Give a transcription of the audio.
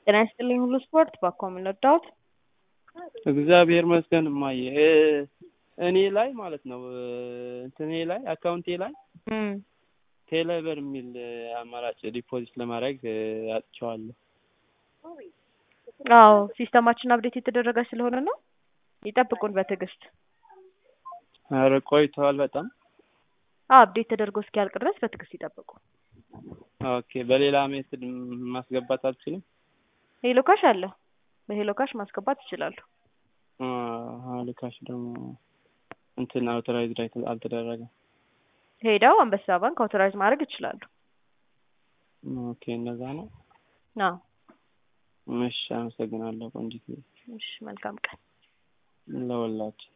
ጤና ይስጥልኝ ሁሉ ስፖርት ባኮ የምንወዳውት እግዚአብሔር ይመስገን እማዬ እኔ ላይ ማለት ነው እንትኔ ላይ አካውንቴ ላይ ቴሌብር የሚል አማራጭ ዲፖዚት ለማድረግ አጥቼዋለሁ። አዎ ሲስተማችን አብዴት የተደረገ ስለሆነ ነው። ይጠብቁን በትዕግስት። ኧረ ቆይተዋል በጣም። አዎ አብዴት ተደርጎ እስኪያልቅ ድረስ በትዕግስት ይጠብቁ። ኦኬ በሌላ ሜትድ ማስገባት አልችልም? ሄሎ ካሽ አለ። በሄሎ ካሽ ማስገባት ይችላሉ። ልካሽ ደግሞ እንትን አውቶራይዝድ አልተደረገም። ሄደው አንበሳ ባንክ አውቶራይዝ ማድረግ ይችላሉ። ኦኬ እነዛ ነው። አዎ እሺ አመሰግናለሁ ቆንጂት። እሺ መልካም ቀን ለወላችን